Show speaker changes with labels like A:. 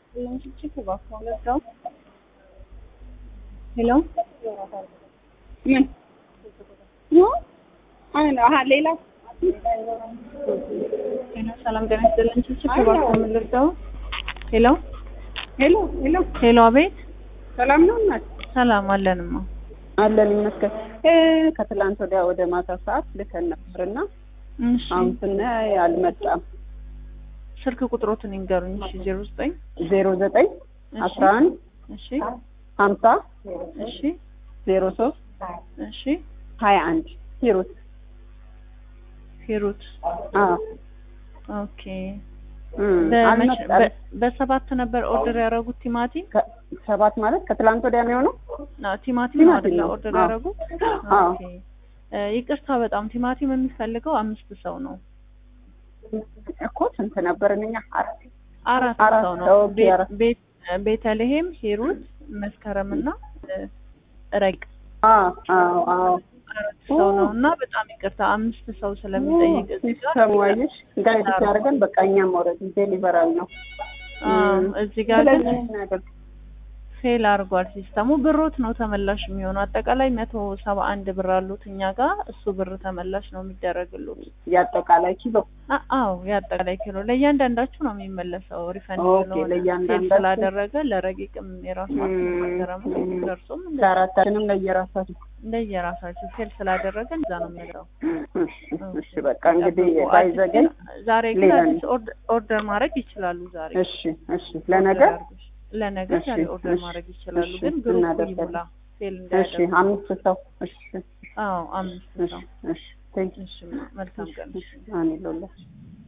A: ሄሎ
B: ምን አሁን አሀ ሌላ
A: ሄሎ፣ ሰላም ጤና ይስጥልኝ። ችግር እባክዎ ምን ልርዳው? ሄሎ
B: ሄሎ ሄሎ
A: ሄሎ፣ አቤት።
B: ሰላም ነው እናት
A: ሰላም አለንማ።
B: አለን ይመስገን እ ከትላንት ወዲያ ወደ ማታ ሰዓት ልከን ነበርና
A: እሺ፣
B: አሁን ስናይ አልመጣም
A: ስልክ ቁጥሮትን ይንገሩኝ። እሺ፣ ዜሮ ዘጠኝ
B: ዜሮ ዘጠኝ
A: እሺ፣
B: አስራ አንድ
A: እሺ፣
B: ሀምሳ
A: እሺ፣
B: ዜሮ ሶስት
A: እሺ።
B: ሀያ አንድ ሂሩት
A: ሂሩት
B: አዎ
A: ኦኬ።
B: እም፣
A: በመቼ-
B: አልመጣም
A: በ- በሰባት ነበር ኦርደር ያደረጉት ቲማቲም
B: ከ- ሰባት ማለት ከትላንት ወዲያ ነው የሆነው
A: ነው ቲማቲም ነው
B: ቲማቲም
A: አይደለ?
B: ነው።
A: ኦርደር
B: አዎ።
A: ያደረጉት
B: አዎ።
A: ኦኬ። እ፣ ይቅርታ በጣም ቲማቲም የሚፈልገው አምስት ሰው ነው።
B: እኮ ስንት ነበርን እኛ አራት
A: አራት
B: አራት
A: ሰው ነው።
B: ሰው፣ ኦኬ፣
A: ቤት-
B: አራት።
A: ቤት ቤተልሔም፣ ሂሩት፣ መስከረምና እ፣ ረቅ
B: አዎ አዎ አዎ
A: አራት ሰው ነው እና በጣም ይቅርታ አምስት ሰው ስለሚጠይቅ እዚህ ጋር
B: ሲስተሙ አየሽ ጋይድ ሲያደርገን በቃ እኛም ኦልሬዲ ዴሊቨራል ነው
A: አዎ፣
B: እም።
A: እዚህ ጋር ግን
B: ስለዚህ እናደርግ
A: ፌል አድርጓል ሲስተሙ። ብሮት ነው ተመላሽ የሚሆነው። አጠቃላይ መቶ ሰባ አንድ ብር አሉት እኛ ጋር እሱ ብር ተመላሽ ነው የሚደረግሉት።
B: የአጠቃላይ ኪሎ
A: አ- አዎ የአጠቃላይ ኪሎ ለእያንዳንዳችሁ ነው የሚመለሰው። ሪፈንድ
B: ኦኬ፣
A: ስለሆነ ፌል
B: ለእያንዳንዳችሁ።
A: ስላደረገ ለረቂቅም የራሳችሁ
B: እም፣
A: ማገረም
B: እም።
A: ደርሶም እንደ-
B: ለአራታችንም ለየራሳችን
A: እንደየራሳችሁ ፌል ስላደረገ እዛ ነው የሚለው።
B: እሺ፣ እሺ በቃ እንግዲህ ባይዘገኝ
A: ዛሬ ግን
B: ሌላ
A: አዲስ ኦርደ- ኦርደር ማድረግ ይችላሉ። ዛሬ
B: እሺ እሺ ለነገ
A: ኦርደር አድርገሽ- ለነገ
B: እሺ፣
A: ዛሬ ኦርደር
B: እሺ፣
A: ማድረግ ይችላሉ።
B: እሺ፣
A: ግን ግሩፕ
B: እናደርጋለን።
A: ይሙላ ፌል
B: እሺ
A: እንዳያደርግ።
B: አምስት ሰው እሺ
A: አዎ አምስት
B: እሺ
A: ሰው።
B: እሺ ቴንክ
A: እሺ መልካም ቀን።
B: ዩ አሜን ሎላ